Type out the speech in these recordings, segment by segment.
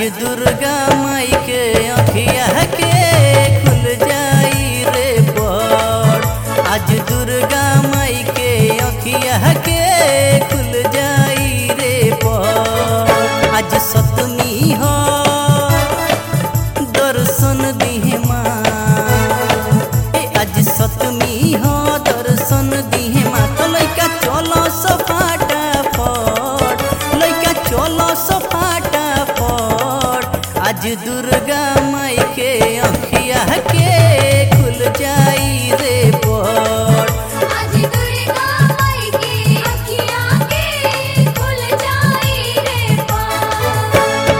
आज दुर्गा माई के अखिया के खुल जाई रे बड़ आज दुर्गा माई के अखिया के खुल जाई रे बड़ आज सतमी हो दर्शन दिहे माँ ए आज सतमी हो दर्शन दिहे माँ तो लइका चलो सफाटा फट लइका चलो सफाटा फट आज दुर्गा माई के अखिया के खुल जाई रे बड़ आज दुर्गा माई की अखियाँ के खुल जाई रे पार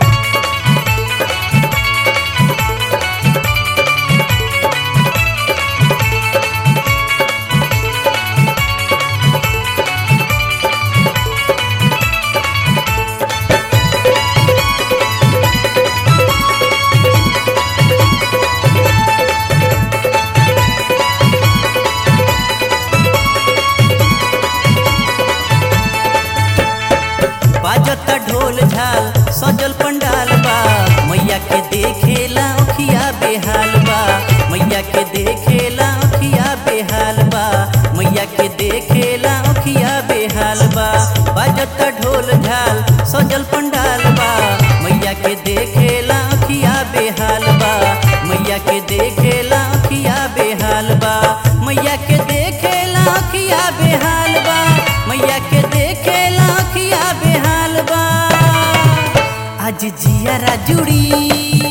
बाजता ढोल झाल सजल पंडाल बा मैया के देखेला अखिया बेहाल बा मैया के देखेला अखिया बेहाल बा मैया के देखेला अखिया बेहाल बा बाजता ढोल झाल सजल पंडाल बा मैया के देखेला अखिया बेहाल बा मैया के देखेला अखिया बेहाल बा मैया के देखेला अखिया बेहाल बा मैया के देखेला अखिया बेहाल बा आज जियारा जुड़ी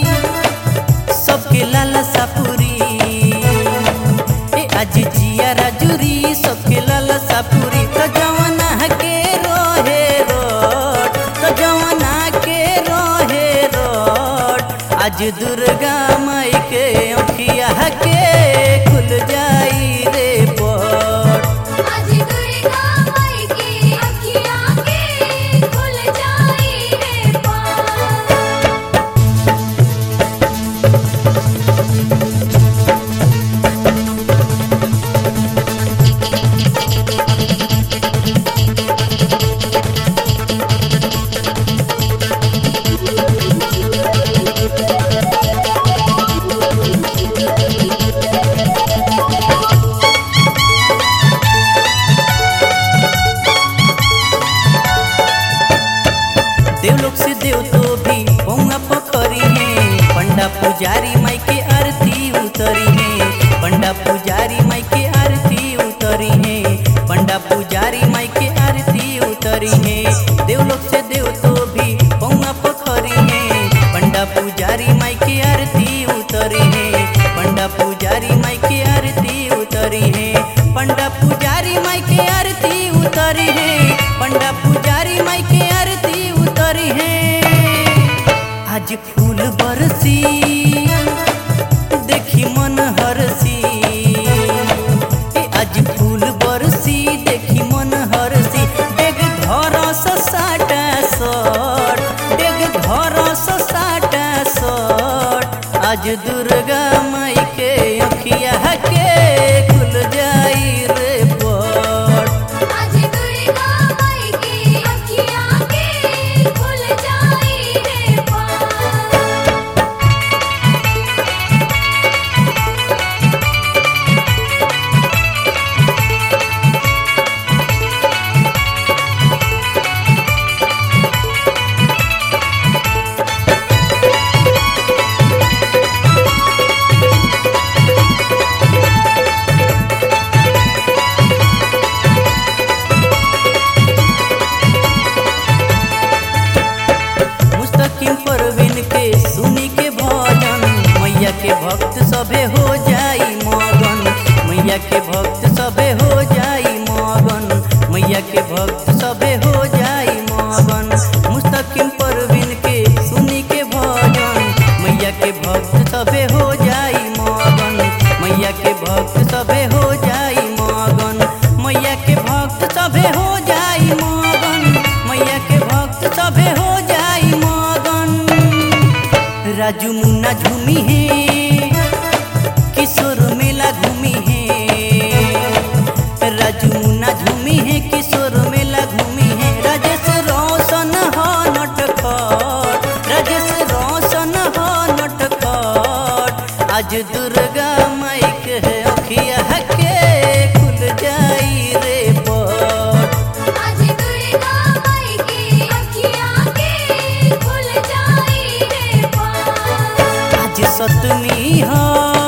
सबके लाला सापुरी ए आज जियारा जुड़ी सबके लाला सापुरी तो जवाना के रोहे रोड तो जवाना के रोहे रोड आज दुर्गा माई के अखिया के खुल जाई रे बड़ आज दुर्गा माई की अखियाँ के खुल जाई रे पार देवलोक से देव तो भी पौंगा पखरी है पंडा पुजारी माई के आरती उतरी है पंडा पुजारी माई के आरती उतरी है पंडा पुजारी माई के आरती उतरी है देवलोक से देव तो भी पौंगा पखरी है पंडा पुजारी माई के आरती उतरी है पंडा पुजारी माई के आरती उतरी है पंडा पुजारी माई के आरती उतरी है पंडा पुजारी माई के आरती उतरी है आज फूल बरसी देखी मन हरसी ए आज फूल बरसी देखी मन हरसी डेग घर साटा सट डेग घर साटा सट आज दुर्गा माई के अखिया के खुल जाई रे बड़ आज दुर्गा माई की अखियाँ के खुल जाई रे पार मुस्तकिम परवीन के सुनी के भजन मैया के भक्त सभे हो जाई मगन मैया के भक्त सभे हो जाई मगन मैया के भक्त सभे हो जाई मगन मुस्तकिम परवीन के सुनी के भजन मैया के भक्त सभे हो जाई मगन मैया के भक्त सभे हो जाई मगन मैया के भक्त सभे हो जाई मगन मैया के भक्त सभे हो जाई मगन राजू मुन्ना झूमी है किशोर मेला घूमी है राजू मुन्ना झूमी है किशोर मेला घूमी है राजेश रोशन हो नटखट राजेश आज दुर्गा माई के अखिया के खुल जाई रे पट आज दुर्गा माई की अखियाँ के खुल जाई रे पार आज सतमी हो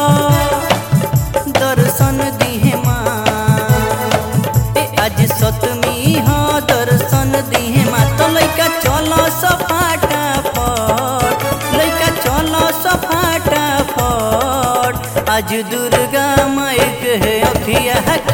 दर्शन दिहे माँ ए आज सतमी हो दर्शन दिहे माँ तो लइका चलो सफाटा फट लइका चलो सफाटा फट आज दुर्गा माई के अखिया